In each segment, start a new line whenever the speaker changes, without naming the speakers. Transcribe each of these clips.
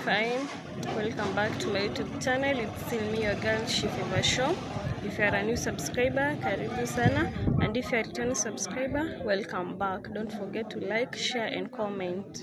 fine. Welcome back to my YouTube channel. It's still me, your girl Shifeva Show. If you are a new subscriber, karibu sana. And if you are a returning subscriber, welcome back. Don't forget to like, share and comment.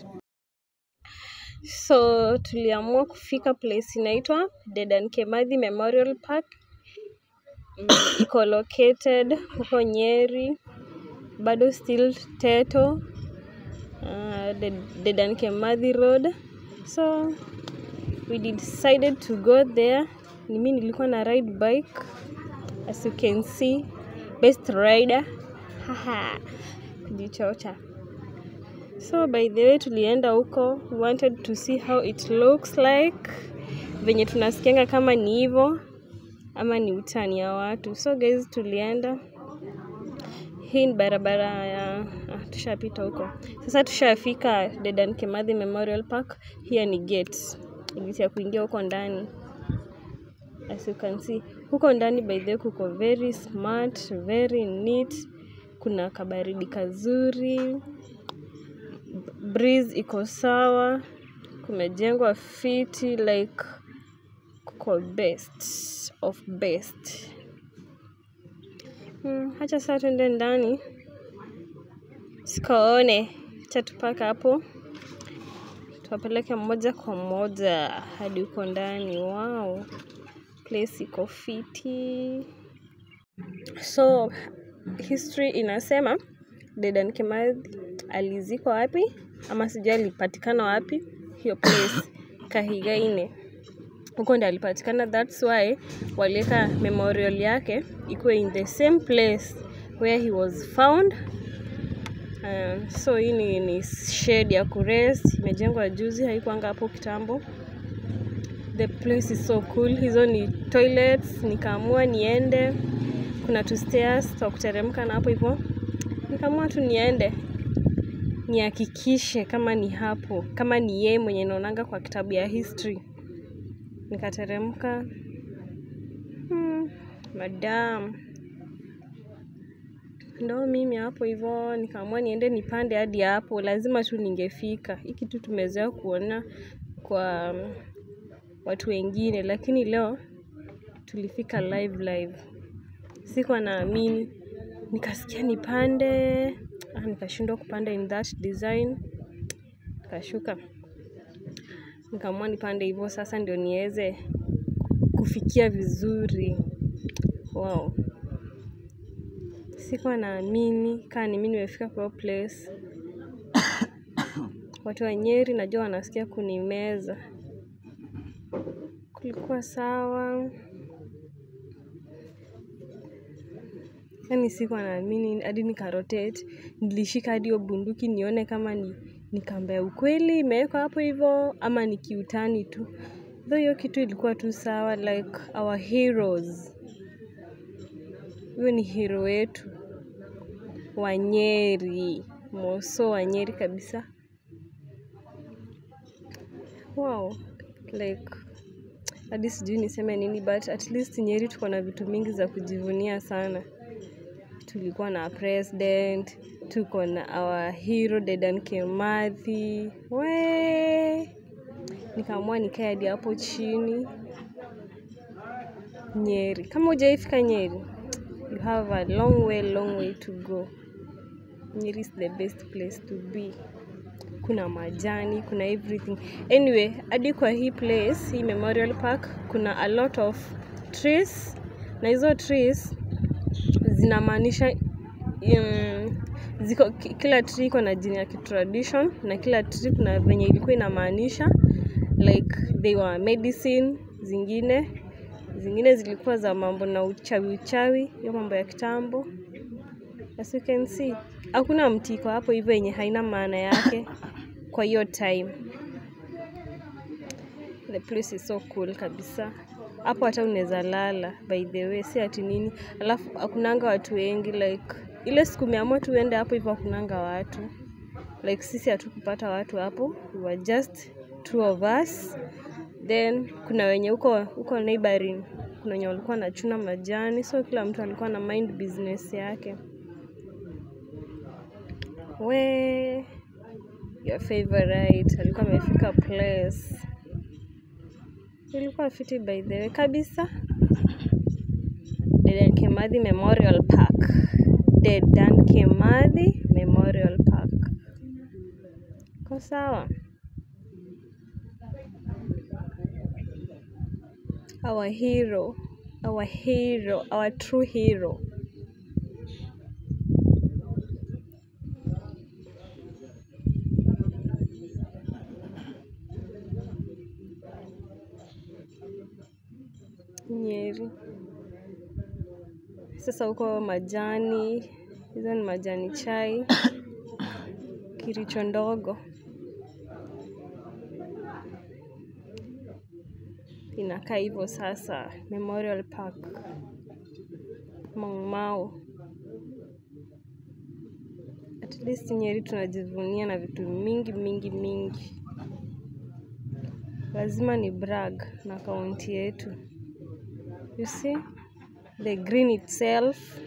So tuliamua kufika place inaitwa Dedan Kimathi Memorial Park. Mm, Iko located huko Nyeri, bado still Teto, uh, Ded- Dedan Kimathi Road. So we decided to go there. Ni mimi nilikuwa na ride bike as you can see, best rider. Haha, kujichocha. So by the way tulienda huko, we wanted to see how it looks like, venye tunasikianga kama ni hivo ama ni utani ya watu. So guys, tulienda hii ni barabara ya ah, tushapita huko. Sasa tushafika Dedan Kimathi Memorial Park. Here ni gate, gate ya kuingia huko ndani. As you can see, huko ndani by the way kuko very smart, very neat. Kuna kabaridi kazuri, breeze iko sawa, kumejengwa fiti like kuko best of best. Hmm, hacha sasa tuende ndani sikaone, acha tupaka hapo tuwapeleke moja kwa moja hadi huko ndani. Wow, place iko fiti. So history inasema Dedan Kimathi alizikwa wapi ama sijui alipatikana wapi, hiyo place Kahigaine huko ndo alipatikana. That's why waliweka memorial yake ikuwe in the same place where he was found. Uh, so hii ni, ni shade ya kurest, imejengwa juzi, haikuanga hapo kitambo. The place is so cool. Hizo ni toilets, nikaamua niende. Kuna two stairs twa kuteremka na hapo hivyo, nikaamua tu niende nihakikishe kama ni hapo, kama ni yeye mwenye naonanga kwa kitabu ya history. Nikateremka. Hmm, madam ndo mimi hapo hivyo, nikaamua niende nipande hadi hapo, lazima tu ningefika. Hii kitu tumezoea kuona kwa um, watu wengine, lakini leo tulifika live live. Sikuwa naamini, nikasikia nipande, ah, nikashindwa kupanda in that design, nikashuka. Nikaamua nipande hivyo sasa ndio niweze kufikia vizuri. Wow. Sikuwa naamini kaa ni mimi nimefika kwa hiyo place. Watu wa Nyeri najua wanasikia kunimeza. Kulikuwa sawa. Yaani sikuwa naamini hadi nikarotate. Nilishika hadi hiyo bunduki nione kama ni ni kamba ya ukweli imewekwa hapo hivyo ama ni kiutani tu. Though hiyo kitu ilikuwa tu sawa like our heroes. Huyo ni hero wetu. Wanyeri. Moso Wanyeri kabisa. Wow. Like hadi sijui niseme nini but at least Nyeri tuko na vitu mingi za kujivunia sana. Tulikuwa na president, tuko na our hero Dedan Kimathi. We nikaamua nikae hadi hapo chini Nyeri. Kama hujaifika Nyeri, you have a long way, long way to go. Nyeri is the best place to be. Kuna majani, kuna everything. Anyway, hadi kwa hii place, hii Memorial Park, kuna a lot of trees na hizo trees zinamaanisha um, ziko ki- kila tree iko na jina ya kitradition na kila tree kuna venye ilikuwa inamaanisha like they were medicine zingine zingine zilikuwa za mambo na uchawi uchawi hiyo mambo ya kitambo as you can see hakuna mti iko hapo hivyo yenye haina maana yake kwa hiyo time the place is so cool kabisa hapo hata unaweza lala by the way si ati nini alafu hakunanga watu wengi like ile siku umeamua tu uende hapo hivyo hakunanga watu like sisi hatukupata watu hapo we were just two of us then kuna wenye huko huko neighboring kuna wenye walikuwa wanachuna majani so kila mtu alikuwa na mind business yake we your favorite alikuwa amefika place ilikuwa fiti by the way kabisa. Dedan Kimathi Memorial Park. Dedan Kimathi Memorial Park. Ko sawa? Our hero, our hero, our true hero. Nyeri. Sasa huko majani, hizo ni majani chai, Kiricho ndogo inakaa hivyo sasa. Memorial Park, Mau Mau. At least Nyeri tunajivunia na vitu mingi mingi mingi, lazima ni brag na kaunti yetu. You see the green itself.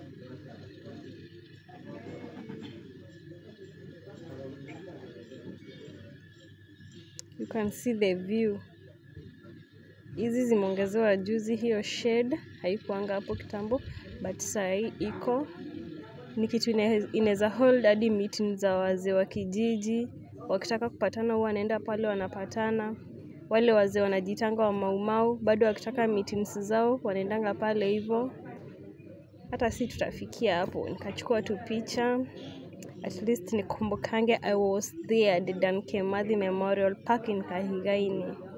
You can see the view. Hizi zimeongezewa juzi, hiyo shade haikuanga hapo kitambo, but sahii iko. Ni kitu ine- inaweza hold hadi meeting za wazee wa kijiji, wakitaka kupatana huwa wanaenda pale wanapatana. Wale wazee wanajitanga wa Maumau bado wakitaka meetings zao wanaendanga pale hivyo. Hata si tutafikia hapo, nikachukua tu picha at least nikumbukange I was there Dedan Kimathi Memorial Park in Kahigaini.